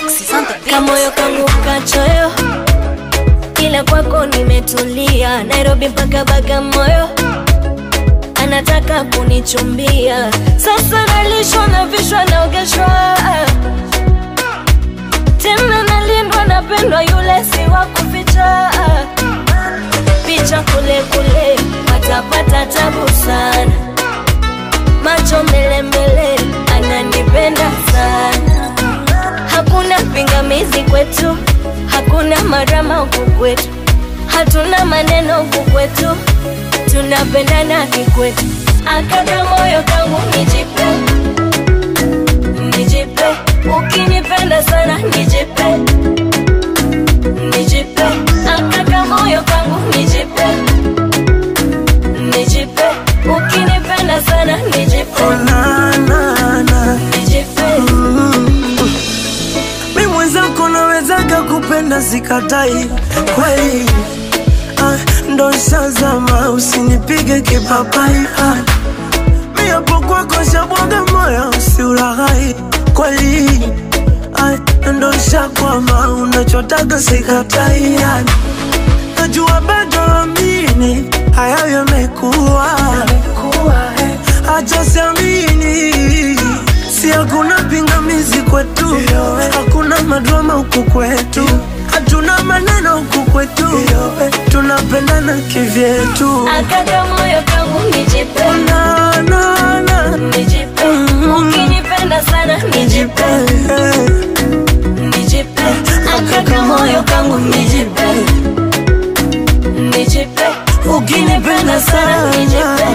Alexis on the beat. kamoyo kangu kachoyo, ila kwako nimetulia. Nairobi mpaka Bagamoyo, anataka kunichumbia. Sasa nalishwa na vishwa naogeshwa, tena nalindwa, napendwa, yule si wa kuficha. Picha kule kule, watapata tabu sana. Macho mbele mbele, ananipenda sana hakuna pingamizi kwetu, hakuna marama huku kwetu, hatuna maneno huku kwetu, tunapendana kikwetu. Akaka moyo kangu nijipe, nijipe, ukinipenda sana nijipe, nijipe, akaka moyo kangu nijipe, nijipe, ukinipenda sana nijipe, Oh, na, na, na. nijipe. Mi mwenzako nawezaga kupenda sikatai kweli ah, ndo shazama usinipige kipapai ah, mi hapo kwako shabwaga moyo usiulaghai kweli ah, ndo shakwama unachotaga sikatai ah, najua bado amini hayo yamekuwa acha siamini si hakuna pingamizi kwetu hakuna madrama huku kwetu hatuna maneno huku kwetu tunapendana kivyetu Akaka moyo kangu nijipe, na, na, na. nijipe, ukinipenda sana nijipe, nijipe, akaka moyo kangu nijipe, nijipe, ukinipenda sana nijipe,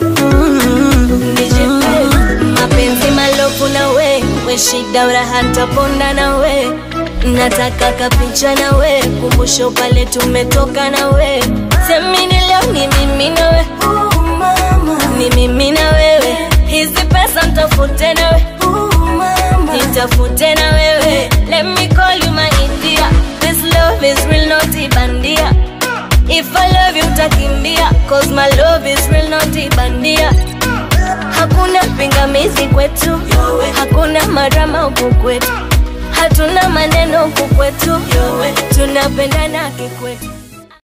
nijipe, mapenzi malofu na we, we shida uraha ntaponda na we, nataka kapicha na we, kumbusho pale tumetoka na we, semini leo ni mimi na we, ni mimi na wewe, hizi pesa ntafute na we, nitafute na wewe, let me call you my India, this love is real not ibandia, if I love you utakimbia, cause my love is real not ibandia, hakuna pingamizi kwetu, hakuna marama huku kwetu, hatuna maneno huku kwetu, tunapendana kikwetu.